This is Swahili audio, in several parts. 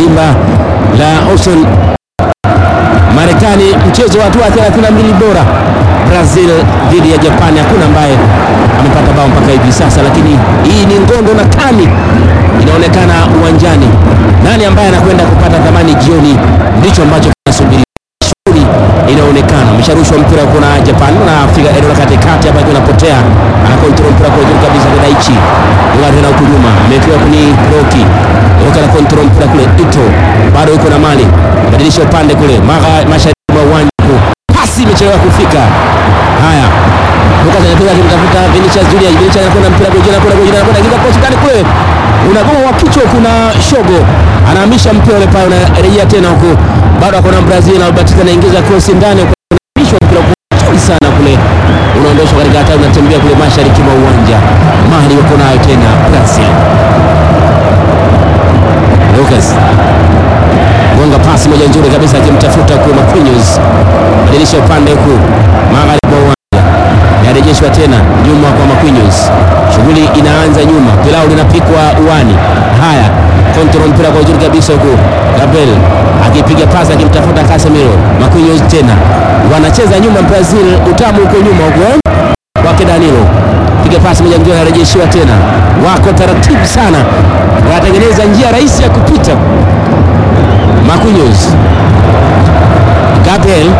dimba la Austin Marekani, mchezo wa hatua 32 bora Brazil dhidi ya Japani. Hakuna ambaye amepata bao mpaka hivi sasa, lakini hii ni ngondo na kani inaonekana uwanjani. Nani ambaye anakwenda kupata thamani jioni, ndicho ambacho kinasubiri. Shughuli inaonekana, umesharushwa mpira huko na Japan na Afrika eneo la katikati hapa, ikiwa inapotea, ana control mpira kwa juu kabisa, Daichi Yuka tena huku nyuma, amepewa ni Roki Yuka na control mpira kule, Ito bado yuko na mali, badilisha upande kule maga mashariki mwa uwanja huu, pasi imechelewa kufika. Haya, Lucas anapiga akimtafuta Vinicius Junior, Vinicius anakwenda mpira kwa juu, anakwenda kwa juu, anakwenda kiza post ndani kule, unagoma wa kichwa, kuna shogo anahamisha mpira ule pale, unarejea tena huku, bado akona Brazil na Batista anaingiza cross ndani, unahamisha mpira kwa juu sana kule, unaondoshwa katika hatari, unatembea kule mashariki mwa uwanja, mali wako nayo tena Brazil. Lucas gonga pasi moja nzuri kabisa akimtafuta kwa Marquinhos, badilisha upande huku magharibi mwa uwanja, yarejeshwa tena nyuma kwa Marquinhos, shughuli inaanza nyuma, pilau linapikwa uwani. Haya, control mpira kwa uzuri kabisa huku, Gabriel akipiga pasi akimtafuta Casemiro, Marquinhos tena wanacheza nyuma Brazil, utamu huko nyuma huko eh? kwake Danilo piga pasi moja nzuri, anarejeshiwa tena, wako taratibu sana, wanatengeneza njia rahisi ya kupita Marquinhos Gabriel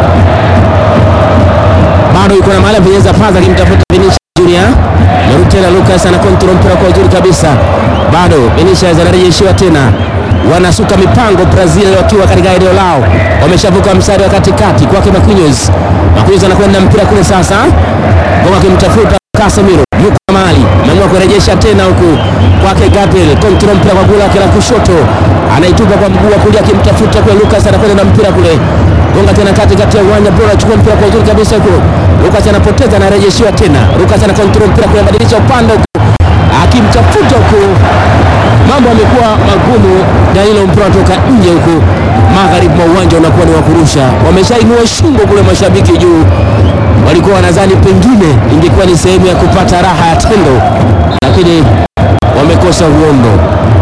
bado yuko na mahali apenyeza paza akimtafuta Vinicius Junior. Merudi tena Lucas ana control mpira kwa uzuri kabisa, bado Vinicius anarejeshiwa tena, wanasuka mipango Brazil wakiwa katika eneo lao, wameshavuka mstari wa katikati kwake Marquinhos. Marquinhos anakwenda mpira kule sasa, Goma akimtafuta Casemiro, yuko na mahali ameamua kurejesha tena huku kwake Gabriel, control mpira kwa gula la kushoto, anaitupa kwa mguu wa kulia akimtafuta kule Lucas, anakwenda na mpira kule gonga tena kati kati ya uwanja bora, achukua mpira kwa uzuri kabisa huko. Lucas anapoteza, anarejeshiwa tena. Lucas ana control mpira kule, badilisha upande huko, akimtafuta huko, mambo yamekuwa magumu. Danilo mpira unatoka nje huko, magharibi mwa uwanja unakuwa ni wa kurusha. Wameshainua shingo kule, mashabiki juu, walikuwa wanadhani pengine ingekuwa ni sehemu ya kupata raha ya tendo, lakini wamekosa uondo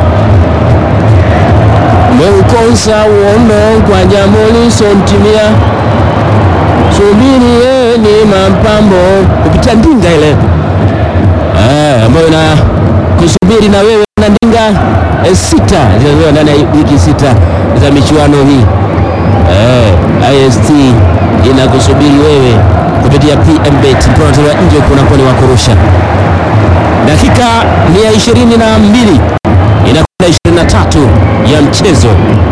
meukosa uondo kwa jambo lisontimia, subirieni mapambo kupitia ndinga ile eh, ambayo na kusubiri na wewe na ndinga eh, sita zinazoa ndani ya wiki sita za michuano hii eh, IST inakusubiri wewe kupitia PMBet mpira unatolewa nje, kunakuwa ni wakurusha. Dakika ni ya ishirini na mbili inakwenda 23 ya mchezo,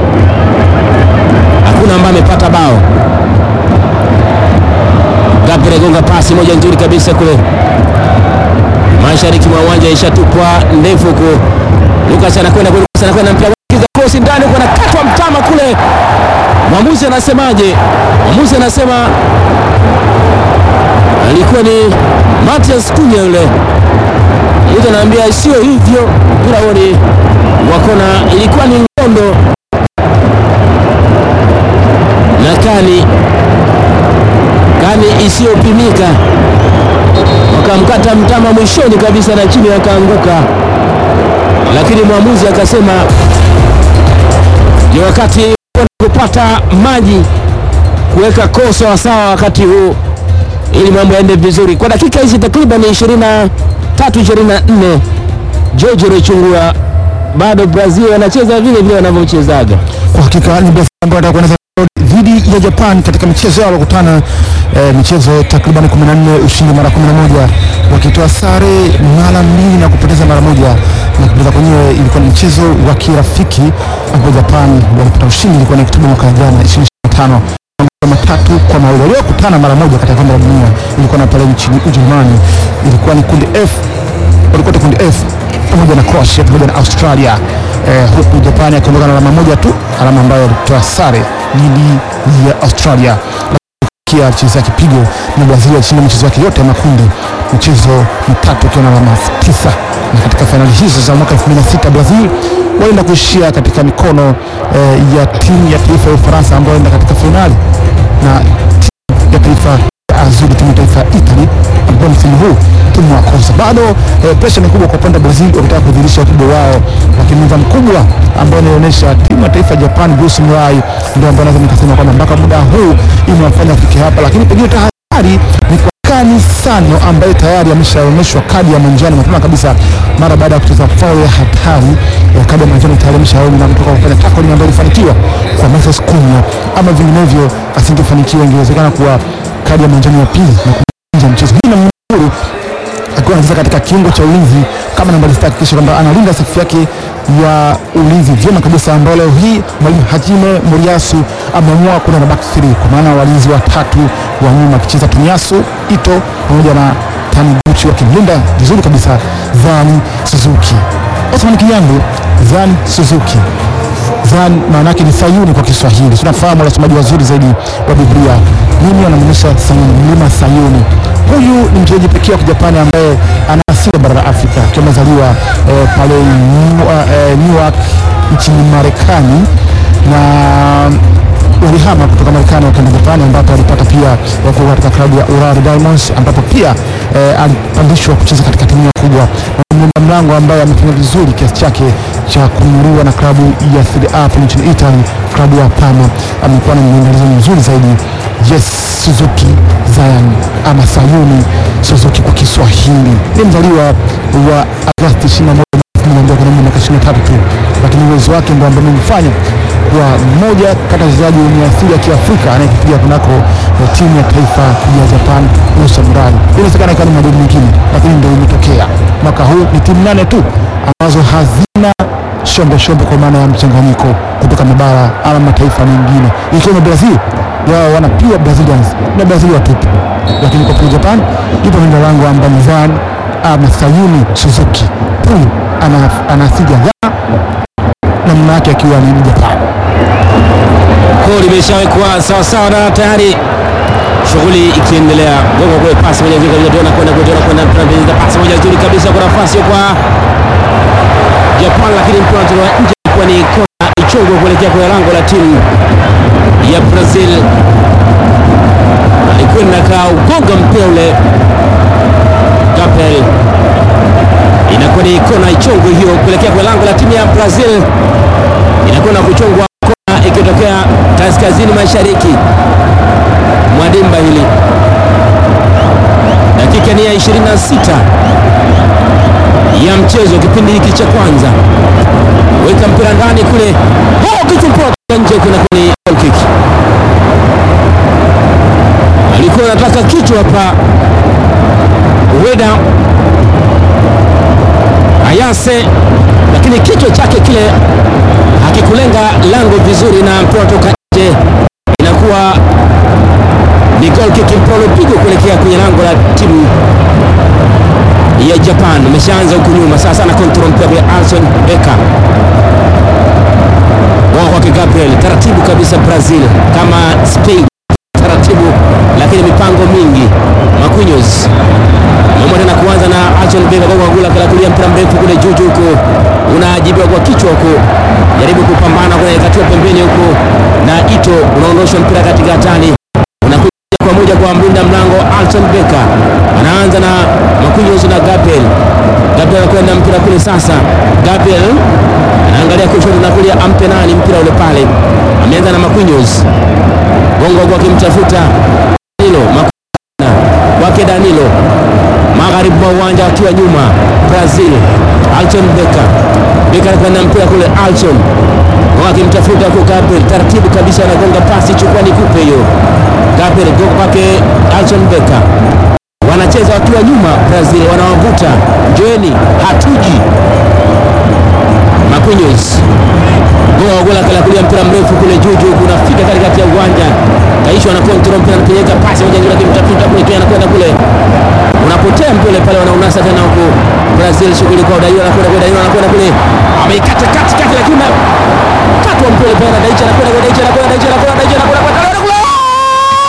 hakuna ambaye amepata bao. Gabriel gonga pasi moja nzuri kabisa kule mashariki mwa uwanja, ishatupwa ndefu huko. Lucas anakwenda kule, Lucas anakwenda mpira kiza cross ndani huko, anakatwa mtama kule. Mwamuzi anasemaje? Mwamuzi anasema alikuwa ni Matias Cunha yule mtu anaambia sio hivyo, mpira huo ni wakona, ilikuwa ni ngondo na kani kani isiyopimika, wakamkata mtama mwishoni kabisa na chini wakaanguka, lakini mwamuzi akasema ni wakati kupata maji kuweka koo sawasawa wakati huu ili mambo yaende vizuri. Kwa dakika hizi takriban 23 24 George Rechungura bado Brazil wanacheza vile vile wanavyochezaga. Kwa hakika ni Brazil ambao wanataka kuanza dhidi ya Japan katika michezo yao wakutana eh, michezo takriban 14 ushindi mara 11 wakitoa sare mara mbili na kupoteza mara moja, na kupoteza kwenyewe ilikuwa ni mchezo wa kirafiki ambao Japan walipata ushindi, ilikuwa ni Oktoba mwaka jana 2025 matatu kwa mawili. Waliokutana mara moja katika kombe la dunia ilikuwa na pale nchini Ujerumani, ilikuwa ni kundi F, walikuwa kundi F pamoja na Croatia pamoja na Australia eh, huku Japani akiondoka na alama moja tu, alama ambayo alitoa sare dhidi ya Australia kia mchezo ya kipigo na Brazil alishinda michezo yake yote ya makundi, michezo mitatu ikiwa na alama tisa, na katika fainali hizo za mwaka 2006 Brazil walienda kuishia katika mikono eh, ya timu ya taifa ya Ufaransa ambayo enda katika fainali na timu ya taifa ya Azzurri, timu ya taifa ya Italy, ambao msimu huu timu wakosa bado. Eh, presha ni kubwa kwa upande wa Brazil wakitaka kudhihirisha ukubwa wao, lakini nidhamu kubwa ambayo inaonyesha timu ya taifa ya Japan, Bruce Murai ndio ambayo naweza nikasema kwamba mpaka muda huu imewafanya afike hapa, lakini pengine tahadhari ni kwa Kani Sano ambaye tayari ameshaonyeshwa kadi ya manjano mapema kabisa mara baada ya kucheza faul ya hatari. Ya kadi ya manjano tayari ameshaona na kutoka kufanya tackling ambayo ilifanikiwa kwa Moses Kunya, ama vinginevyo asingefanikiwa, ingewezekana kuwa kadi ya manjano ya pili na kumaliza mchezo. Hii inamnuru akiwa anacheza katika kiungo cha ulinzi kama nambari sita, hakikisha kwamba analinda safu yake ya ulinzi vyema kabisa, ambao leo hii mwalimu Hajime Moriyasu ameamua kuna na back three, kwa maana walinzi watatu wa nyuma akicheza Tomiyasu Ito pamoja na Taniguchi wakimlinda vizuri kabisa Zani Suzuki. Osman Kinyango, Zani Suzuki Zan maana yake ni Sayuni kwa Kiswahili. Tunafahamu wasomaji wazuri zaidi wa Biblia. Mimi anamaanisha Sayuni, mlima Sayuni. Huyu ni mchezaji pekee wa Kijapani ambaye ana asili ya bara la Afrika akiwa amezaliwa eh, pale New- eh, Newark nchini Marekani na walihama kutoka Marekani wakaenda Japani ambapo alipata pia wako katika klabu ya Urari Diamonds ambapo pia eh, alipandishwa kucheza katika timu ya kubwa na mlinda mlango ambaye amefanya vizuri kiasi chake cha kununuliwa na klabu ya Serie A hapo nchini Italy, klabu ya Parma. Amekuwa na mwendelezo mzuri zaidi. Yes, Suzuki Zion ama Sayuni Suzuki kwa Kiswahili ni mzaliwa wa Agosti 21 mwaka kwenye miaka 23 tu, lakini uwezo wake ndio ambao umemfanya kuwa mmoja kati ya wachezaji wenye asili ya Kiafrika anayekipiga kunako eh, timu ya taifa ya Japan Nusa Murai. Inawezekana ikawa ni madeni mengine, lakini ndio imetokea mwaka huu. Ni timu nane tu ambazo hazina shombe shombe, kwa maana ya mchanganyiko kutoka mabara ama mataifa mengine, ikiwemo Brazil. Wao wana pure Brazilians na Brazil watupu, lakini kwa kule Japan yupo mlinda lango ambaye ni Zan ama Sayuni Suzuki. Huyu ana, ana asili ya Ghana na mama yake akiwa ni Mjapani. Goli limeshawekwa sawa sawa na tayari shughuli ikiendelea. Gongo kule pasi moja nzuri kabisa tena kwenda kwenda kwenda kwenda pasi moja nzuri kabisa kwa nafasi kwa Japan, lakini mpira unatolewa nje kwa ni kona ichongwe kuelekea kwenye lango la timu ya Brazil. Alikwenda kaugonga mpira ule Gabriel, inakuwa ni kona ichongwe hiyo kuelekea kwenye lango la timu ya Brazil, inakwenda kuchongwa kona ikitokea kaskazini mashariki mwa dimba hili. Dakika ni ya 26 ya mchezo, kipindi hiki cha kwanza. Weka mpira ndani kule, oh, kichwa mpira nje, kuna kwenye goal kick. Alikuwa anataka kichwa hapa Weda Ayase, lakini kichwa chake kile hakikulenga lango vizuri, na mpira toka nje, inakuwa ni goal kick, mpira uliopigwa kuelekea kwenye lango la timu ya Japan. Ameshaanza huku nyuma sasa, na control mpira kwa Alson Becker wao kwake Gabriel, taratibu kabisa Brazil kama Spain, taratibu lakini mipango mingi. Marquinhos Mama tena kuanza na Alson Becker kwa kugula kala kulia mpira mrefu kule juu juu huko, unajibiwa kwa kichwa huko, jaribu kupambana kuna ikatiwa pembeni huko, na Ito unaondosha mpira katika hatari, unakuja kwa moja kwa mlinda mlango Alson Becker, anaanza na Marquinhos na Gabriel. Gabriel anakwenda mpira kule sasa, Gabriel anaangalia kushoto na kulia, ampe nani mpira ule pale, ameanza na Marquinhos, gongo kwa kimtafuta Danilo Makuna kwake Danilo magharibi mwa uwanja wakiwa nyuma Brazil. Alton Becker Becker anakwenda mpira kule, Alton wakimtafuta huko Gabriel, taratibu kabisa anagonga pasi, chukua nikupe hiyo. Gabriel gonga kwake Alton Becker, wanacheza wakiwa nyuma Brazil, wanawavuta njoeni, hatuji Marquinhos goa gola kala kulia mpira mrefu kule juu juu, kunafika katikati ya uwanja, kaishwa na control mpira, anapeleka pasi moja nzuri, akimtafuta kule kia anakwenda kule, unapotea mpira pale, wanaunasa tena huko Brazil, shughuli kwa Dairo, anakwenda kwa Dairo, anakwenda kule, ameikata kati kati, lakini katwa mpira pale, na Daicha anakwenda kwa Daicha, anakwenda Daicha, anakwenda Daicha, anakwenda kwa